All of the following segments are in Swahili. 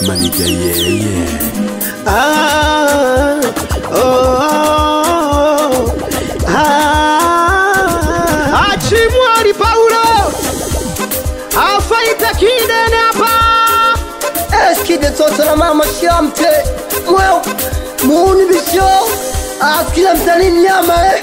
Maniga yeah, yeah. Ah, oh, ah, Achimwari Paulo afaita kidene hapa Eskide toto na mama shamte Mweo Muuni bisho Askila mtani mnyama eh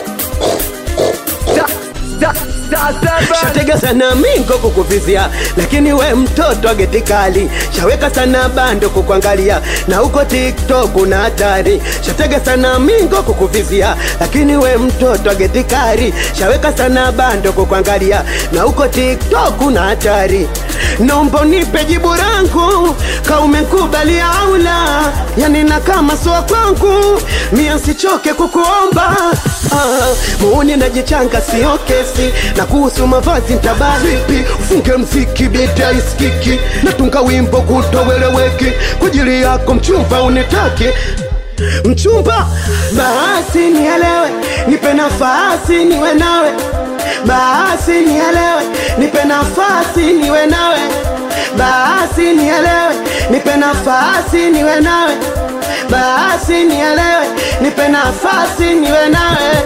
shatega sana mingo kukuvizia lakini we mtoto agetikali shaweka sana bando kukuangalia na huko tiktok una hatari shatega sana mingo kukuvizia lakini we mtoto agetikali shaweka sana bando kukuangalia na huko tiktok una hatari nombo nipe jibu langu kaumekubalia au la yani na kama soa kwangu mia sichoke kukuomba ah, muuni najichanga sio kesi na kuhusu mavazi ntabavipi ufunge mziki bita iskiki natunga wimbo kutoweleweki kwa ajili yako mchumba unitaki mchumba basi nielewe nipe nafasi niwe nawe basi nielewe nipe nafasi niwe nawe basi nielewe nipe nafasi niwe nawe basi nielewe nipe nafasi niwe nawe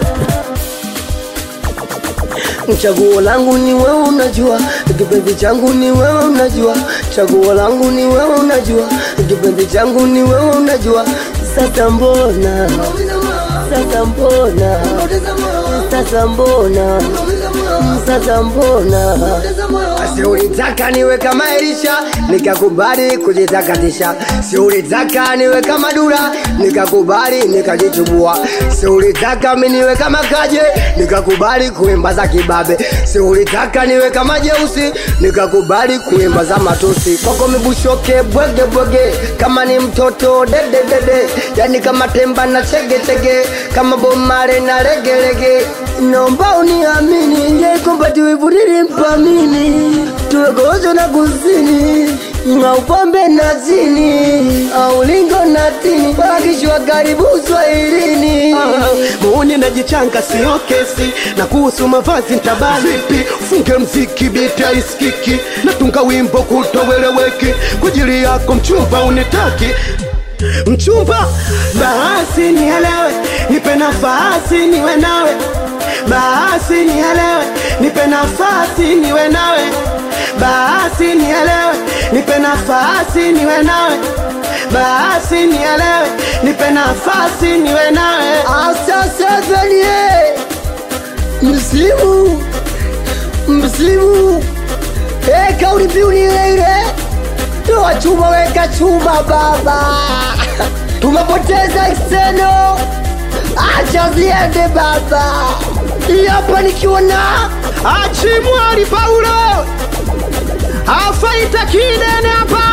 Chaguo langu ni wewe unajua, kipenzi changu ni wewe unajua, chaguo langu ni wewe unajua, kipenzi changu ni wewe unajua. Sasa mbona, sasa mbona, sasa mbona, sasa mbona Si ulitaka niwe kama Elisha nikakubali kujitakatisha, si ulitaka niwe kama Dura nikakubali nikajichubua, si ulitaka mi niwe kama Kaje nikakubali kuimba za kibabe, si ulitaka niwe kama Jeusi nikakubali kuimba za matusi. Kwako mibushoke bwege bwege, kama ni mtoto dede dede, yani kama temba na chege chege, kama bomare na legelege. Naomba uniamini, nje kompatiwivu nilimpamini, tuwe gozo na kusini na upambe na zini au lingo na tini wakishwa karibu Swahilini. muuni najichanga sio kesi na kuhusu mavazi ntabavipi ufunge mziki bita iskiki natunga wimbo kutoweleweki kwa ajili yako mchumba unitaki mchumba basi nielewe nipe nafasi niwe nawe basi nielewe nipe nafasi niwe nawe basi nielewe nipe nafasi niwe nawe basi nielewe nipe nafasi niwe nawe Asasevenie msimu msimu e, kauli mbiu ni ile ile, toa chuma weka chuma baba, tumepoteza exteno, acha ziende baba. Hii hapa nikiwa na achimwari paulo afaita kidene hapa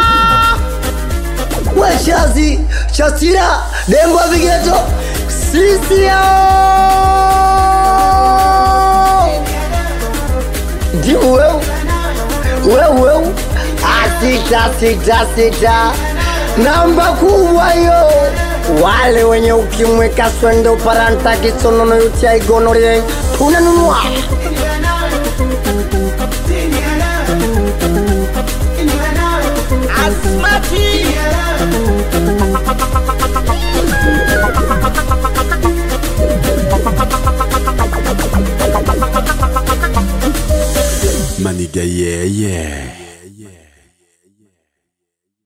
weshazi chasira dembo ya vigeto sisi yao ndimu weu weu weu asita sita sita namba kubwa hiyo wale wenye ukimwi kaswende uparanta kisonono yutia igonorie tunanunua Maniga yeah, yeah.